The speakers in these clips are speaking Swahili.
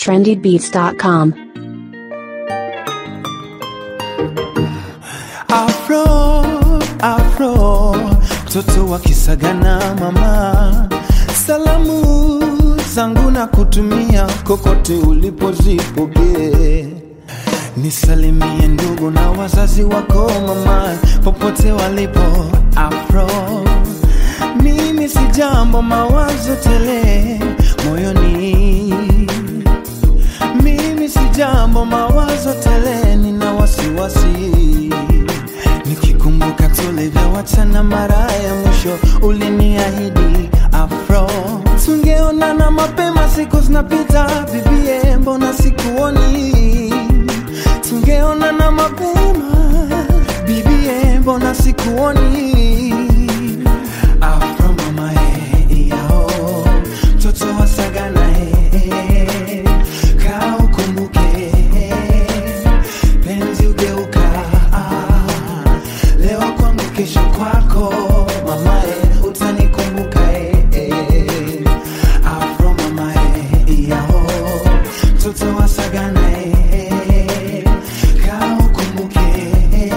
trendybeats.com. Afro, afro, mtoto wa Kisagana mama, salamu zangu na kutumia kokote ulipozipokee. Nisalimie ndugu na wazazi wako mama, popote walipo. Afro, mimi si jambo, mawazo tele moyoni mimi si jambo, mawazo tele, nina wasiwasi nikikumbuka tulivyowachana mara ya mwisho, uliniahidi afro, tungeonana mapema, siku zinapita, bibie, mbona sikuoni? Tungeonana mapema, bibie, mbona sikuoni? Afro mama, eh, yao mtoto wa Sagana, eh, kaa ukumbuke penzi ugeuka ah, leo kwangu kesho kwako mamae utanikumbuka eh, eh. afro mamae yao mtoto wa sagana eh, kaa ukumbuke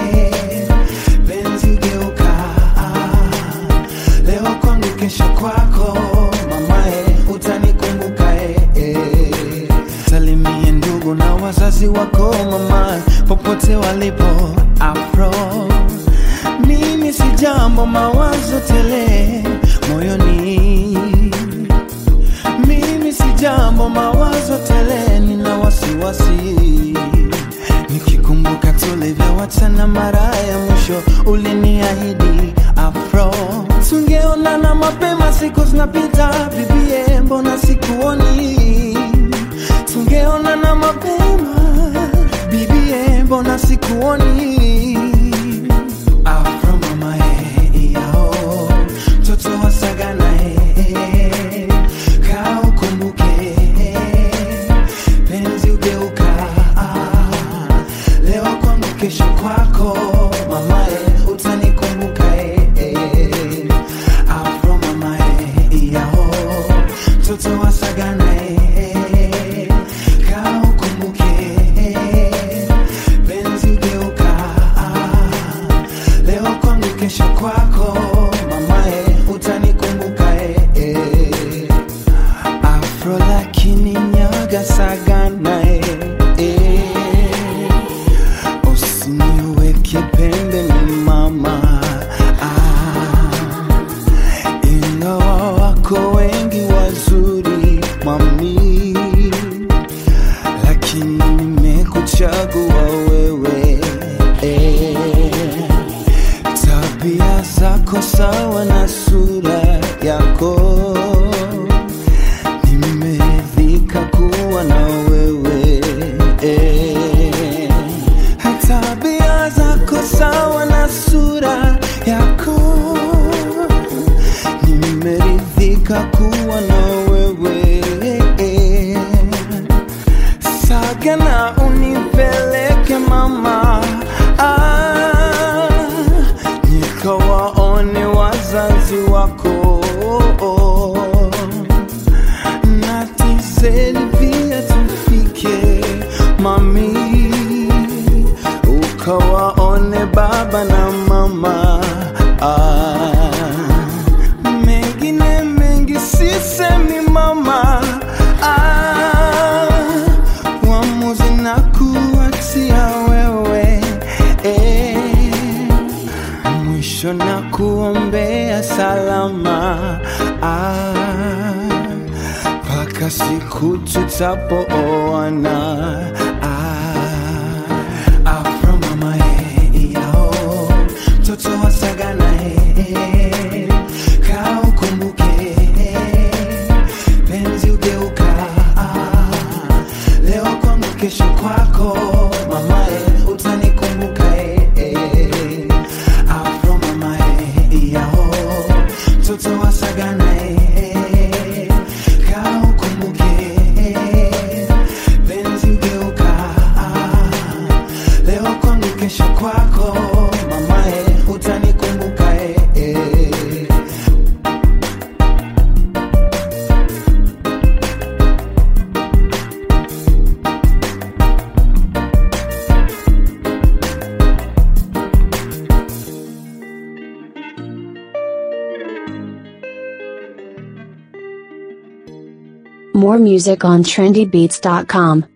penzi ugeuka ah, leo kwangu kesho kwako mamae utanikumbuka eh, eh. salimie ndugu na wazazi wako mama popote walipo afro mimi si jambo mawazo tele moyoni mimi si jambo mawazo tele nina wasiwasi nikikumbuka tulivyowachana mara ya mwisho uliniahidi afro tungeonana mapema siku zinapita bibie mbona sikuoni tungeonana mapema bibie mbona sikuoni afro mama eh, yao mtoto wa sagana eh, kaa ukumbuke penzi ugeuka ah, leo kwangu kesho kwako mamae utanikumbuka eh, eh. afro mamae yao mtoto wa sagana eh, kaa ukumbuke penzi ugeuka ah, leo kwangu kesho kwako mamae utanikumbuka eh, eh. afro lakini nyaga sagana eh, eh. usiniweke pembeni mama ah, ingawa wako wengi wazuri mami lakini nimekuchagua wewe eh. tabia zako sawa na sura yako nimeridhika kuwa na wewe eh. tabia zako sawa na sura yako nimeridhika kuwa na wewe eh. Sagana unipeleke mama ah, nikawaone wazazi wako na tizeni pia tufike mami ukawaone baba na mama ah, mengine mengi sisemi mama ah, uamuzi na kuachia wewe eh, mwisho na kuombea salama ah, mpaka siku tutapooana ah, afro mama eh, yao mtoto wa sagana eh, kaa ukumbuke penzi ugeuka ah, leo kwangu kesho kwako mamae utanikumbuka eh, eh. afro mamae yao mtoto wa sagana eh, kaa ukumbuke penzi ugeuka more music on trendybeats.com.